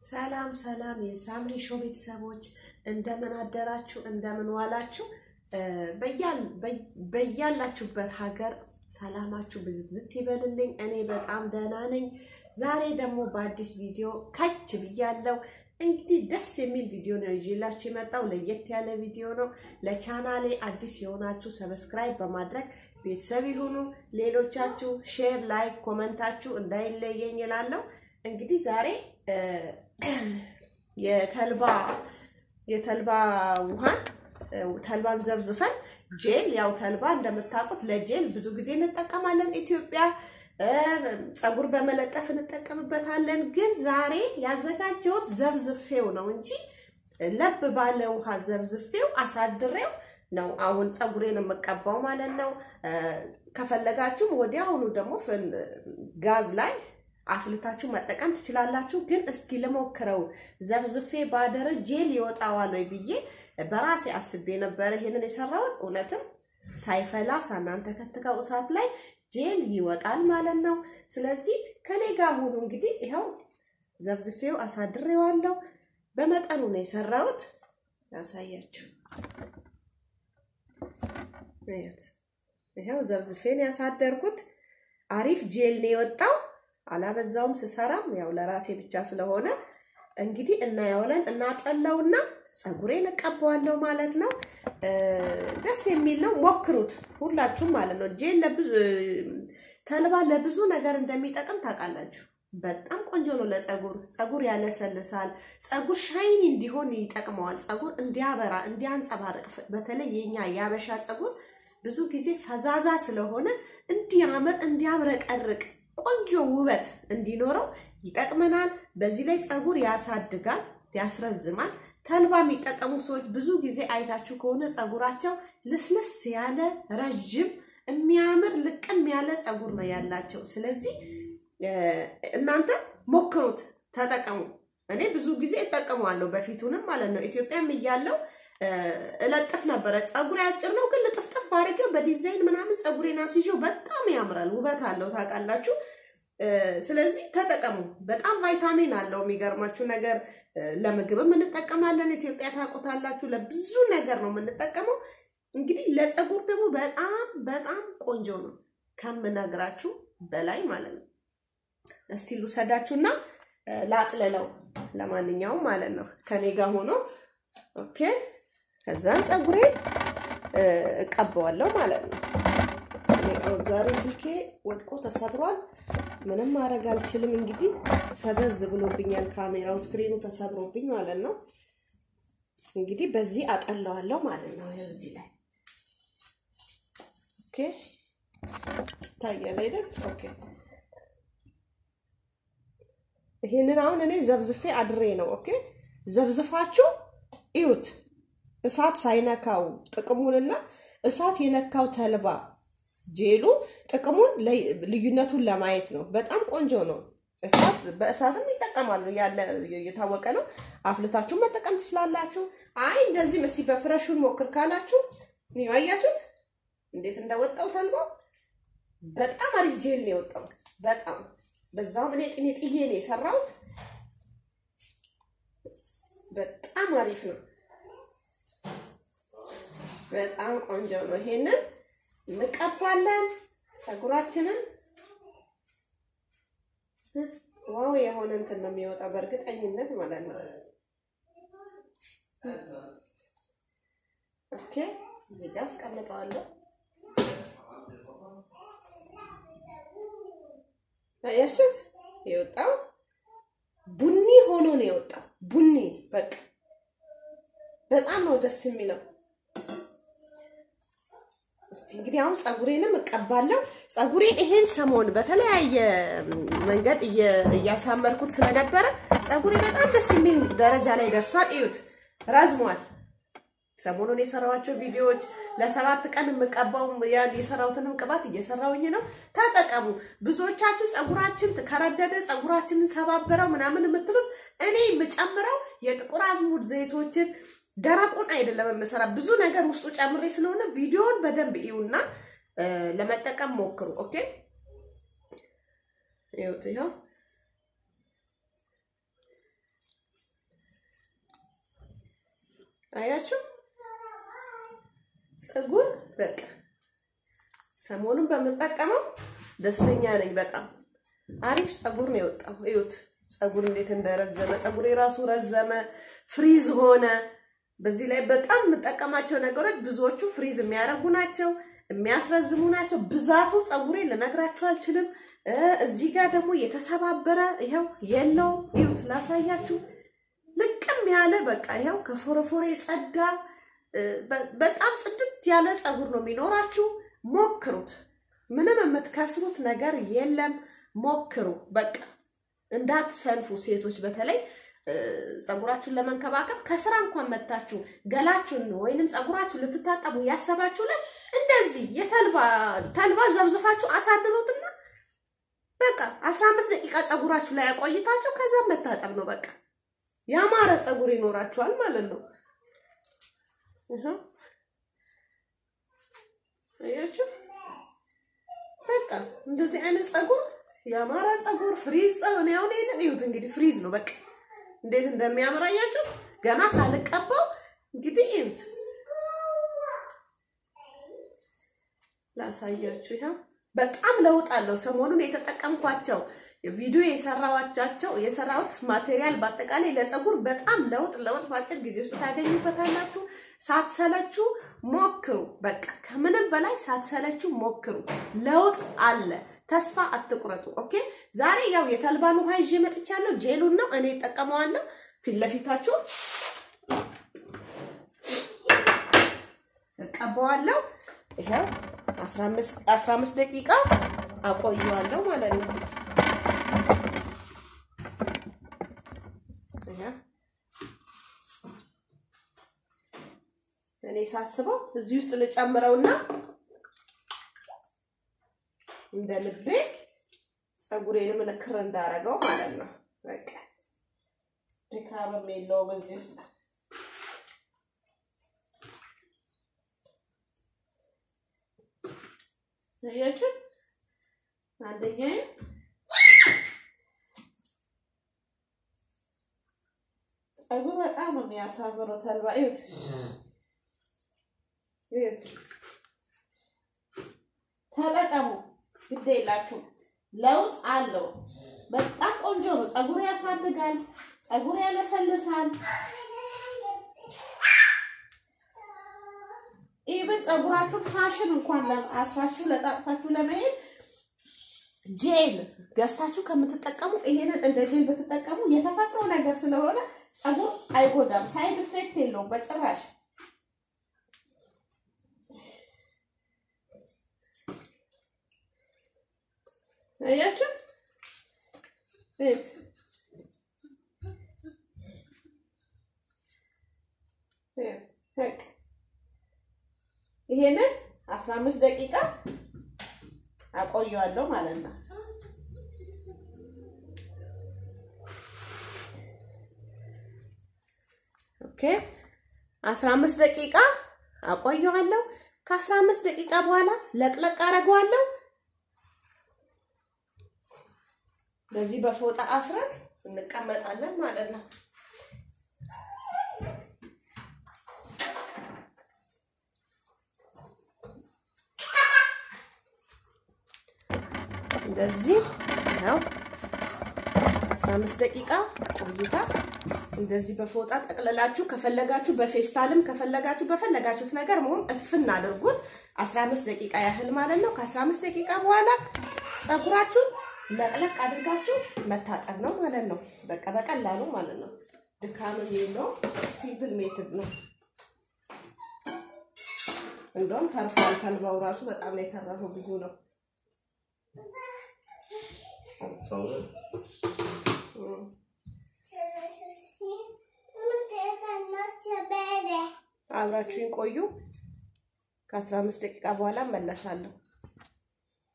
ሰላም ሰላም የሳምሪ ሾው ቤተሰቦች እንደምን አደራችሁ? እንደምን ዋላችሁ? በያላችሁበት ሀገር ሰላማችሁ ብዝት ይበልልኝ። እኔ በጣም ደህና ነኝ። ዛሬ ደግሞ በአዲስ ቪዲዮ ከች ብያለሁ። እንግዲህ ደስ የሚል ቪዲዮ ነው ይዤላችሁ የመጣው። ለየት ያለ ቪዲዮ ነው። ለቻናሌ አዲስ የሆናችሁ ሰብስክራይብ በማድረግ ቤተሰብ ይሁኑ። ሌሎቻችሁ ሼር፣ ላይክ፣ ኮመንታችሁ እንዳይለየኝ እላለሁ። እንግዲህ ዛሬ የተልባ የተልባ ውሃን ተልባን ዘብዝፈን ጄል ያው ተልባ እንደምታውቁት ለጄል ብዙ ጊዜ እንጠቀማለን ኢትዮጵያ ፀጉር በመለጠፍ እንጠቀምበታለን። ግን ዛሬ ያዘጋጀሁት ዘብዝፌው ነው እንጂ ለብ ባለ ውሃ ዘብዝፌው አሳድሬው ነው አሁን ፀጉሬን የምቀባው ማለት ነው። ከፈለጋችሁም ወዲያውኑ ደግሞ ጋዝ ላይ አፍልታችሁ መጠቀም ትችላላችሁ። ግን እስኪ ልሞክረው ዘብዝፌ ባደረ ጄል ይወጣዋል ወይ ብዬ በራሴ አስቤ ነበረ ይሄንን የሰራሁት። እውነትም ሳይፈላ ሳናንተከትከው እሳት ላይ ጄል ይወጣል ማለት ነው። ስለዚህ ከኔ ጋር ሁኑ። እንግዲህ ይኸው ዘብዝፌው አሳድሬዋለሁ። በመጠኑ ነው የሰራሁት። ያሳያችሁ። ይኸው ዘብዝፌን ያሳደርኩት አሪፍ ጄል ነው የወጣው። አላበዛውም ስሰራም ያው ለራሴ ብቻ ስለሆነ እንግዲህ እናየዋለን። እናጠለውና ፀጉሬን እቀባዋለሁ ማለት ነው። ደስ የሚል ነው። ሞክሩት ሁላችሁም ማለት ነው። ጄል ለብዙ ተልባ ለብዙ ነገር እንደሚጠቅም ታውቃላችሁ። በጣም ቆንጆ ነው ለፀጉር። ፀጉር ያለሰልሳል። ፀጉር ሻይኒ እንዲሆን ይጠቅመዋል። ፀጉር እንዲያበራ እንዲያንጸባርቅ፣ በተለይ የኛ የአበሻ ፀጉር ብዙ ጊዜ ፈዛዛ ስለሆነ እንዲያምር እንዲያብረቀርቅ ቆንጆ ውበት እንዲኖረው ይጠቅመናል። በዚህ ላይ ፀጉር ያሳድጋል፣ ያስረዝማል። ተልባ የሚጠቀሙ ሰዎች ብዙ ጊዜ አይታችሁ ከሆነ ፀጉራቸው ልስልስ ያለ ረዥም የሚያምር ልቅም ያለ ፀጉር ነው ያላቸው። ስለዚህ እናንተ ሞክሩት፣ ተጠቀሙ። እኔ ብዙ ጊዜ እጠቀመዋለሁ በፊቱንም ማለት ነው። ኢትዮጵያም እያለው እለጥፍ ነበረ። ፀጉሬ አጭር ነው ግን ልጥፍጥፍ አድርገው በዲዛይን ምናምን ፀጉሬን አስይዤው በጣም ያምራል፣ ውበት አለው ታውቃላችሁ። ስለዚህ ተጠቀሙ። በጣም ቫይታሚን አለው። የሚገርማችሁ ነገር ለምግብም እንጠቀማለን። ኢትዮጵያ ታውቁታላችሁ። ለብዙ ነገር ነው የምንጠቀመው። እንግዲህ ለፀጉር ደግሞ በጣም በጣም ቆንጆ ነው ከምነግራችሁ በላይ ማለት ነው። እስቲ ልውሰዳችሁና ላጥለለው። ለማንኛውም ማለት ነው ከኔ ጋር ሆኖ ኦኬ። ከዛን ፀጉሬ እቀባዋለሁ ማለት ነው። ዛሬ ስልኬ ወድቆ ተሰብሯል። ምንም ማድረግ አልችልም። እንግዲህ ፈዘዝ ብሎብኛል ካሜራው፣ ስክሪኑ ተሰብሮብኝ ማለት ነው። እንግዲህ በዚህ አጠለዋለሁ ማለት ነው። እዚህ ላይ ኦኬ፣ ይታያል አይደል? ኦኬ። ይሄንን አሁን እኔ ዘብዝፌ አድሬ ነው። ኦኬ፣ ዘብዝፋችሁ እዩት። እሳት ሳይነካው ጥቅሙንና እሳት የነካው ተልባ ጄሉ ጥቅሙን ልዩነቱን ለማየት ነው። በጣም ቆንጆ ነው። እሳት በእሳትም ይጠቀማሉ ያለ የታወቀ ነው። አፍልታችሁን መጠቀም ትችላላችሁ። አይ እንደዚህ እስቲ በፍረሹን ሞክር ካላችሁ አያችሁት እንዴት እንደወጣው ተልባ በጣም አሪፍ ጄል ነው የወጣው። በጣም በዛውም እኔ ጥኔ ጥዬ ነው የሰራሁት። በጣም አሪፍ ነው። በጣም ቆንጆ ነው። ይሄንን እንቀባለን ፀጉራችንን። ዋው የሆነ እንትን ነው የሚወጣው በእርግጠኝነት ማለት ነው። ኦኬ እዚህ ጋር አስቀምጠዋለሁ። አያችሁት? የወጣው ቡኒ ሆኖ ነው የወጣው። ቡኒ በቃ በጣም ነው ደስ የሚለው። እስቲ እንግዲህ አሁን ፀጉሬንም እቀባለሁ። ፀጉሬን ይሄን ሰሞን በተለያየ መንገድ እያሳመርኩት ስለነበረ ፀጉሬ በጣም ደስ የሚል ደረጃ ላይ ደርሷል። እዩት፣ ረዝሟል። ሰሞኑን የሰራኋቸው ቪዲዮዎች ለሰባት ቀን የምቀባው የሰራሁትንም ቅባት እየሰራውኝ ነው። ተጠቀሙ። ብዙዎቻችሁ ፀጉራችን ከረደደ ፀጉራችንን ሰባበረው ምናምን የምትሉት እኔ የምጨምረው የጥቁር አዝሙድ ዘይቶችን ደረቁን አይደለም የምሰራ ብዙ ነገር ውስጡ ጨምሬ ስለሆነ ቪዲዮውን በደንብ እዩና ለመጠቀም ሞክሩ። ኦኬ ይኸው ይኸው አያችሁ ፀጉር በቃ ሰሞኑን በምጠቀመው ደስተኛ ነኝ። በጣም አሪፍ ፀጉር ነው የወጣው። እዩት ፀጉር እንዴት እንደረዘመ ፀጉር የራሱ ረዘመ፣ ፍሪዝ ሆነ። በዚህ ላይ በጣም የምጠቀማቸው ነገሮች ብዙዎቹ ፍሪዝ የሚያደርጉ ናቸው፣ የሚያስረዝሙ ናቸው። ብዛቱ ፀጉሬ ልነግራችሁ አልችልም። እዚህ ጋር ደግሞ የተሰባበረ ይኸው የለው እዩት፣ ላሳያችሁ። ልቅም ያለ በቃ ይኸው ከፎረፎሬ ጸዳ በጣም ጽድት ያለ ፀጉር ነው የሚኖራችሁ። ሞክሩት። ምንም የምትከስሩት ነገር የለም። ሞክሩ። በቃ እንዳትሰንፉ። ሴቶች በተለይ ፀጉራችሁን ለመንከባከብ ከስራ እንኳን መታችሁ ገላችሁን ወይንም ፀጉራችሁን ልትታጠቡ ያሰባችሁ ላይ እንደዚህ የተልባ ተልባ ዘብዝፋችሁ አሳድሩትና በቃ አስራ አምስት ደቂቃ ፀጉራችሁ ላይ ያቆይታችሁ ከዛ መታጠብ ነው። በቃ ያማረ ፀጉር ይኖራችኋል ማለት ነው። አያችሁ በቃ እንደዚህ አይነት ፀጉር ያማረ ፀጉር ፍሪዝ ፀጉር ነው። አሁን ይሄንን እዩት እንግዲህ ፍሪዝ ነው በቃ እንዴት እንደሚያምር አያችሁ። ገና ሳልቀባው እንግዲህ እዩት፣ ላሳያችሁ። ይኸው በጣም ለውጥ አለው። ሰሞኑን የተጠቀምኳቸው ቪዲዮ የሰራዋቻቸው የሰራሁት ማቴሪያል በአጠቃላይ ለፀጉር በጣም ለውጥ ለውጥ በአጭር ጊዜ ውስጥ ታገኙበታላችሁ። ሳትሰለችሁ ሞክሩ። በቃ ከምንም በላይ ሳትሰለችሁ ሞክሩ። ለውጥ አለ። ተስፋ አትቁረጡ። ኦኬ። ዛሬ ያው የተልባን ውሃ ይዤ መጥቻለሁ። ጄሉን ነው እኔ እጠቀመዋለሁ። ፊት ለፊታችሁ እቀባዋለሁ። ይኸው 15 ደቂቃ አቆየዋለሁ ማለት ነው። እኔ ሳስበው እዚህ ውስጥ ልጨምረውና እንደ ልቤ ፀጉሬንም ንክር እንዳረገው ማለት ነው። በቃ ድካምም የለውም እዚህ ውስጥ አያችሁ። አንደኛዬ ፀጉር በጣም ነው የሚያሳምረው። ተልባ እዩት ተጠቀሙ፣ ግድ የላችሁም። ለውጥ አለው። በጣም ቆንጆ ነው። ፀጉር ያሳድጋል፣ ፀጉር ያለሰልሳል። ኢቭን ፀጉራችሁን ፋሽን እንኳን አስፋችሁ ለጣጥፋችሁ ለመሄድ ጄል ገዝታችሁ ከምትጠቀሙ ይሄንን እንደ ጄል ብትጠቀሙ የተፈጥሮ ነገር ስለሆነ ፀጉር አይጎዳም። ሳይድ ኢፌክት የለውም በጭራሽ። አያችሁ እት ይሄንን አስራ አምስት ደቂቃ አቆየዋለሁ ማለት ነው። ኦኬ አስራ አምስት ደቂቃ አቆየዋለሁ። ከአስራ አምስት ደቂቃ በኋላ ለቅለቅ አደርገዋለሁ። በዚህ በፎጣ አስረን እንቀመጣለን ማለት ነው። እንደዚህ ነው። 15 ደቂቃ ቆይታ እንደዚህ በፎጣ ጠቅልላችሁ ከፈለጋችሁ በፌስታልም ከፈለጋችሁ በፈለጋችሁት ነገር መሆን እፍን አድርጉት። 15 ደቂቃ ያህል ማለት ነው። ከ15 ደቂቃ በኋላ ፀጉራችሁን ለቅለቅ አድርጋችሁ መታጠብ ነው ማለት ነው። በቃ በቀላሉ ማለት ነው። ድካም የለውም። ሲምፕል ሜትድ ነው። እንደውም ተርፏል። ተልባው ራሱ በጣም ነው የተረፈው፣ ብዙ ነው። አብራችሁን ቆዩ። ከ15 ደቂቃ በኋላ መለሳለሁ።